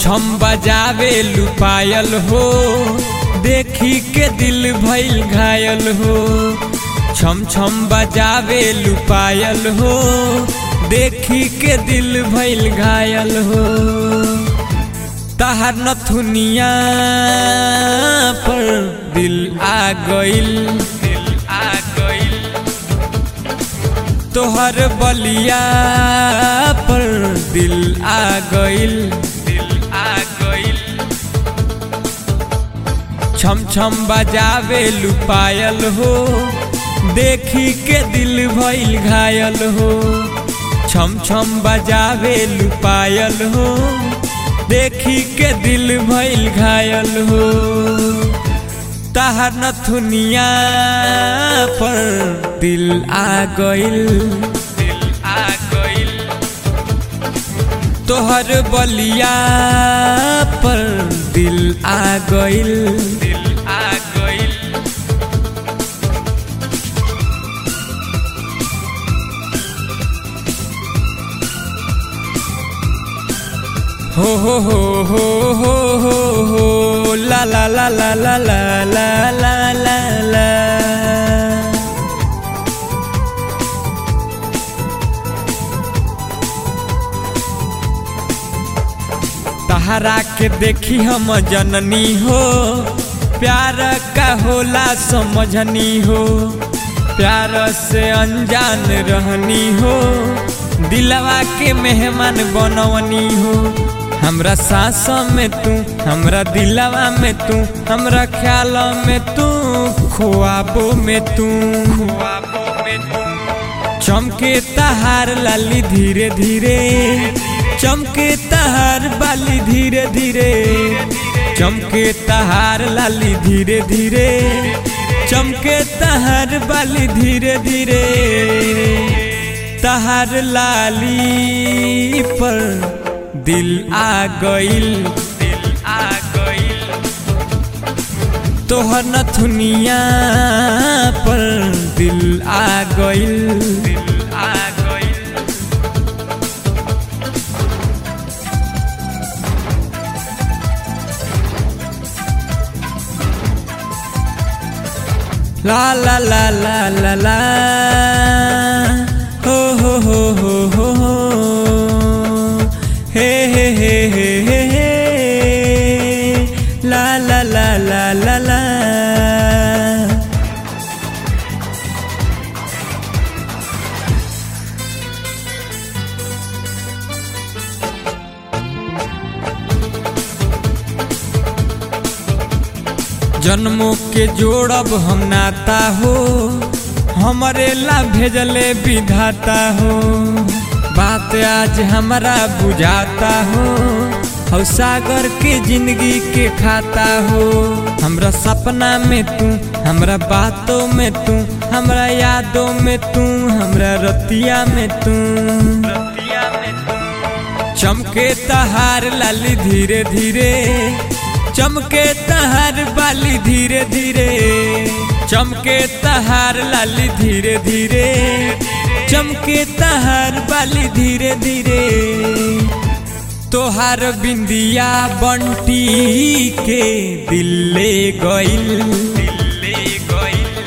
छम बजावे लुपायल हो देखी के दिल भइल घायल हो छम छम बजावे लुपायल हो देखी के दिल भइल घायल हो तहार नथुनिया पर दिल आ गइल दिल आ गइल तोहर बलिया पर दिल आ गइल दिल आ गइल छम छम बजावे लुपायल हो देखी के दिल भइल घायल हो छम छम बजावे लुपायल हो देखी के दिल भइल घायल हो तहार नथुनिया पर दिल आ गइल दिल आ गइल तोहर बलिया पर दिल आ गइल दिल आ गइल हो हो हो हो हो हो हो ला ला ला ला ला ला ला ला ला ला तहरा के देखी हम जननी हो प्यार का होला समझनी हो प्यार से अनजान रहनी हो दिलवा के मेहमान बनवनी हो हमरा सांस में तू हमरा दिलवा में तू हमरा ख्याल में तू खुआबो में तू खुआबो में तू चमके तहार लाली धीरे धीरे चमके तहार बाली धीरे धीरे चमके तहार लाली धीरे धीरे चमके तहार बाली धीरे धीरे तहार लाली पर दिल आ गइल दिल आ गइल तोहर नथुनिया पर दिल आ गइल दिल आ गइल ला ला ला ला ला ला हो हो हो हो हो हो हे हे हे हे हे हे ला ला ला ला ला ला जन्मों के जोड़ब हम नाता हो हमारे ला भेजले विधाता हो बात आज हमारा बुझाता हो हौ सागर के जिंदगी के खाता हो हमरा सपना में तू हमरा बातों में तू हमरा यादों में तू हमरा रतिया में तू रतिया में तू चमके तहार लाली धीरे धीरे चमके तहार बाली धीरे धीरे चमके तहार लाली धीरे धीरे चमके तहार बाली धीरे धीरे तोहार बिंदिया बंटी के दिल्ले गइल दिल्ले गइल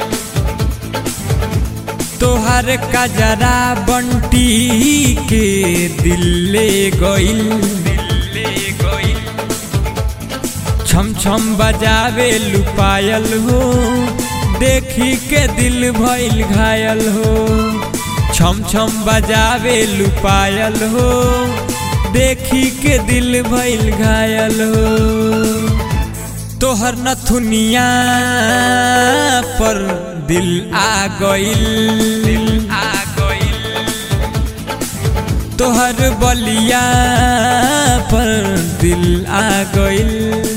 तोहार कजरा बंटी के दिल्ले गइल दिल्ले गइल छम छम बजावे लुपायल हो देखी के दिल भइल घायल हो छम छम बजावे लुपायल हो देखी के दिल भइल घायल हो तोहर नथुनिया पर दिल आ गइल दिल आ गइल तोहर बलिया पर दिल आ गइल